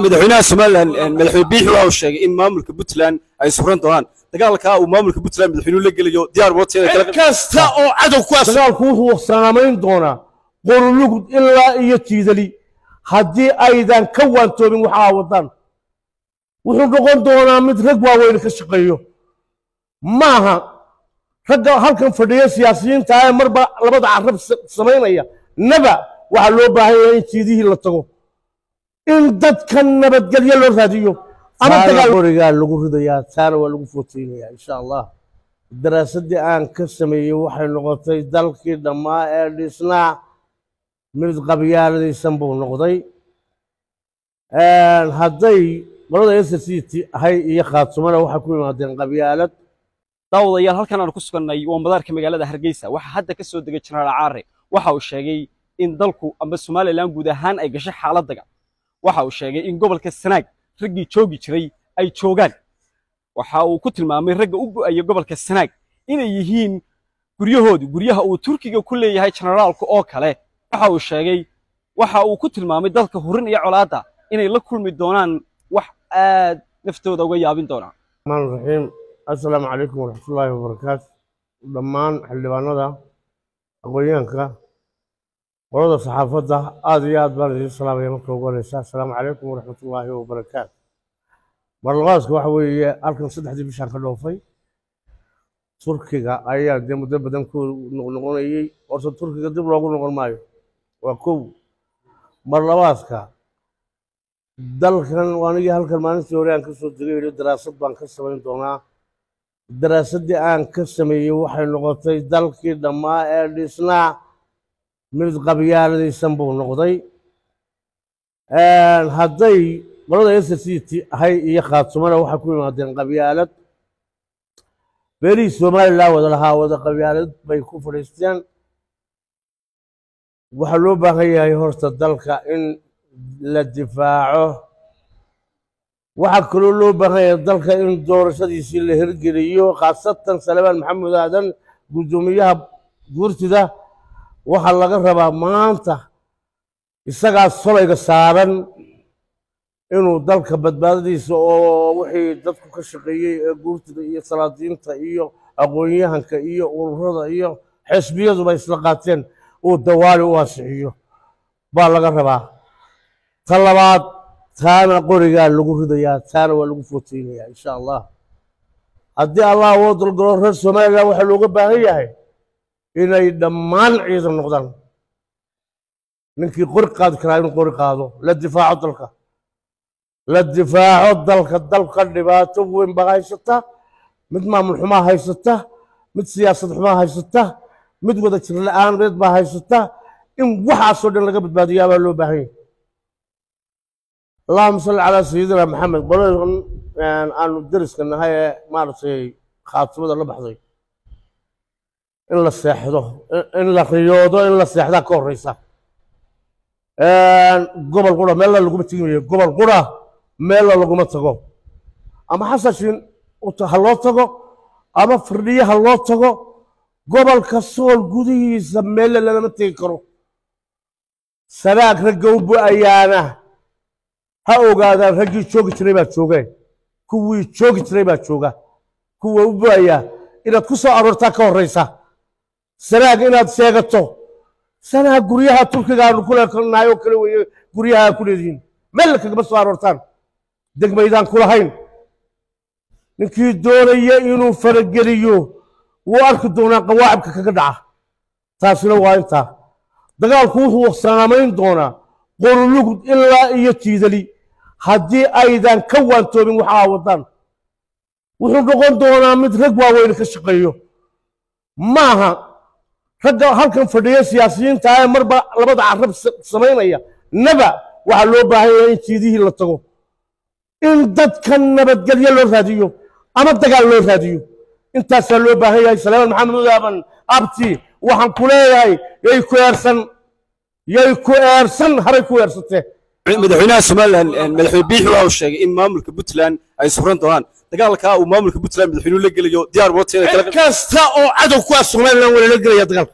madaxweynaha somalilan madaxweyne biixi waxa uu sheegay in maamulka puntland ay suran doonaan dagaalka uu maamulka puntland madaxweynuhu la gelayo diyaar waqtigeeda kala kasta oo cadow kuwaas dagaalku wuxuu saamayn doonaa qorulugud ilaa iyo jiidali haddii aydan ka waantoobin waxa aa wadaan wuxuu noqon doonaa mid rag waaweyn ka shaqeeyo maaha ragga halkan fadhiya siyaasiyiinta ee marba labada carab samaynaya naba waxaa loo baahan yahay in jiidihii la tago in dadka nabadgelyo loo raadiyo ama dagaal qorigaa lagu ridayaa taana waa lagu footeynayaa insha allah daraasaddii aan ka sameeyey waxay noqotay dalkii dhammaa ee dhisnaa mid qabyaaladaysan buu noqday hadday qolada s c t ahay iyo khaatumana waxay ku yimaadeen qabyaalad daawadayaal halkan aan ku sugannay waa madaarka magaalada hargeysa waxaa hadda ka soo degay jenaraal caare waxa uu sheegay in dalku amba somalilan guud ahaan ay gashay xaalad dagan waxa uu sheegay in gobolka sanaag raggii joogi jiray ay joogaan waxa uu ku tilmaamay ragga u go'aya gobolka sanaag inay yihiin guryahoodu guryaha uu turkiga ku leeyahay jenaraalku oo kale waxa uu sheegay waxa uu ku tilmaamay dalka hurin iyo colaadda inay la kulmi doonaan wax aad naftooda uga yaabin doonaa الرحمن الرحيم السلام عليكم ورحمة الله وبركاته dhammaan xildhibaanada aqoonyahanka qolada saxaafadda aada iyo aad baan idiin salaamaya marka ugu horeysa assalaamu calaykum waraxmat ullaahi wabarakaatu marlaqaaska waxa weeye halkan saddexdii bishaan ka dhoofay turkiga ayaa dee muddo badan ku noqnoqonayey horta turkiga dib loogu noqon maayo waa kow marlabaaska dalkan anigii halkan maalintii hore aan ka soo degay yidhi daraasad baan ka samayn doonaa daraasaddii aan ka sameeyey waxay noqotay dalkii dhammaa ee dhisnaa mid qabyaaladaysan buu noqday hadday qolada s c t ahay iyo khaatumana waxay ku yimaadeen qabyaalad beelihii somalilan wada lahaa wada qabyaalad bay ku fadhiisteen waxaa loo baahan yahay horta dalka in la difaaco waxaa kaloo loo baahan yahay dalka in doorashadiisii la hirgeliyo khaasatan salebaan maxamed aadan guddoomiyaha guurtida waxaa laga rabaa maanta isagaa solayga saaran inuu dalka badbaadadiisa oo wixii dadku ka shaqeeyey ee guurtida iyo salaadiinta iyo aqoon-yahanka iyo ururada iyo xisbiyaduba isla qaateen uu dawaali u ansixiyo baa laga rabaa ta labaad taana qorigaa lagu ridayaa taana waa lagu footeynayaa insha allah haddii allah woo dalgalo reer somalilan waxaa looga baahan yahay inay dhammaan ciidan noqdaan ninkii qori qaadi karaa inuu qori qaado la difaaco dalka la difaaco dalka dalka dhibaato weyn baa haysata mid maamul xumaa haysata mid siyaasad xumaa haysata mid wada jir la-aaneed baa haysata in waxaasoo dhan laga badbaadiyaa baa loo baahan yahay allahuma salli calaa sayidina maxamed qoladan aanu deriska nahay ee maaragtay khaatimada la baxday in la seexdo in la riyoodo in la seexdaa ka horeysa gobol qura meella laguma tegimayo gobol qura meella laguma tago ama xasashin ha loo tago ama firdhiye ha loo tago gobolka sool gudihiisa meelle lalama tegi karo sanaag ragga u bu-ayaana ha ogaadaan raggii joogi jiray baa joogeen kuwii joogi jiray baa jooga kuwa u bu-ayaa inaad ku soo aroortaa ka horeysa sanaag inaad sheegato sanaag guryaha turkiga aanu kulenahay oo kale weeye guryaha ku leedihiin meel kagama soo aroortaan degmaydaan ku lahayn ninkii doonaya inuu farageliyo wuu arki doonaa qawaacibka kaga dhaca taasina waa intaa dagaalku wuxuu saamayn doonaa qorulugud ilaa iyo jiidali haddii aydan ka waantoobin waxa aa wadaan wuxuu noqon doonaa mid rag waaweyn ka shaqeeyo maaha ragga halkan fadhiya siyaasiyiinta ee marba labada carab samaynaya naba waxaa loo baahan yahay in jiidihii la tago in dadka nabadgelyo loo raadiyo ama dagaal loo raadiyo intaasaa loo baahan yahay salaaman maxamed udaaban abti waxaan ku leeyahay yay ku eersan yay ku eersan haray ku eersatee madaxweynaha somalilan madaxweyne biixi waxa uu sheegay in maamulka puntland ay suran doonaan dagaalka uu maamulka puntland madaxweynuhu la gelayo diyaar waqtigeeda kala kasta oo cadow kuwaas somalilan waa lala gelaya dagaalka